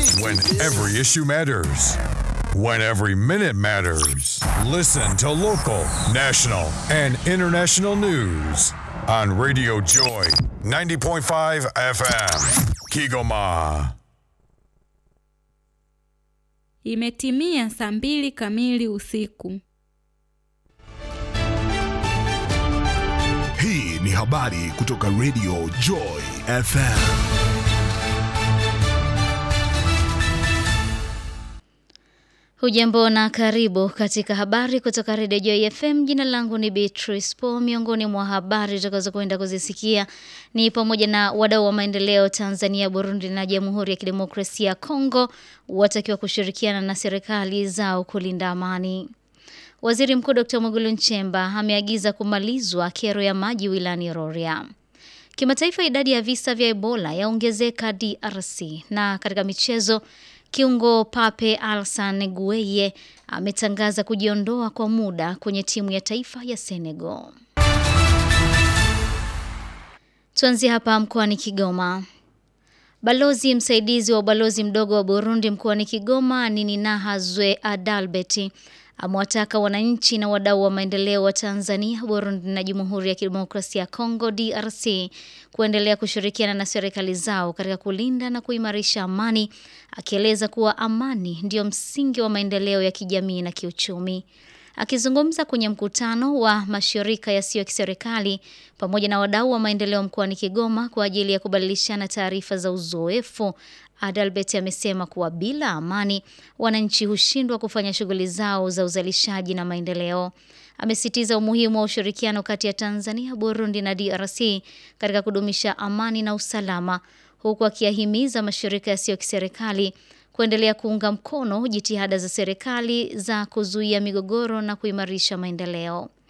When every issue matters. When every minute matters. Listen to local, national, and international news on Radio Joy 90.5 FM. Kigoma. Imetimia saa mbili kamili usiku. Hii ni habari kutoka Radio Joy FM. Hujambo na karibu katika habari kutoka Redio Joy FM. Jina langu ni Beatrice Po. Miongoni mwa habari tutakazokwenda kuzisikia ni pamoja na wadau wa maendeleo Tanzania, Burundi na Jamhuri ya Kidemokrasia ya Kongo watakiwa kushirikiana na serikali zao kulinda amani. Waziri Mkuu Dr. Mwigulu Nchemba ameagiza kumalizwa kero ya maji wilayani Rorya. Kimataifa, idadi ya visa vya Ebola yaongezeka DRC. Na katika michezo, kiungo Pape Alsan Gueye ametangaza kujiondoa kwa muda kwenye timu ya taifa ya Senegal. Tuanzie hapa mkoani Kigoma. Balozi msaidizi wa ubalozi mdogo wa Burundi mkoani Kigoma Nininahazwe Adalbert amewataka wananchi na wadau wa maendeleo wa Tanzania, Burundi na Jamhuri ya Kidemokrasia ya Kongo DRC kuendelea kushirikiana na serikali zao katika kulinda na kuimarisha amani, akieleza kuwa amani ndiyo msingi wa maendeleo ya kijamii na kiuchumi. Akizungumza kwenye mkutano wa mashirika yasiyo ya kiserikali pamoja na wadau wa maendeleo mkoani Kigoma kwa ajili ya kubadilishana taarifa za uzoefu, Adalbert amesema kuwa bila amani wananchi hushindwa kufanya shughuli zao za uzalishaji na maendeleo. Amesitiza umuhimu wa ushirikiano kati ya Tanzania, Burundi na DRC katika kudumisha amani na usalama, huku akiyahimiza mashirika yasiyo kiserikali kuendelea kuunga mkono jitihada za serikali za kuzuia migogoro na kuimarisha maendeleo.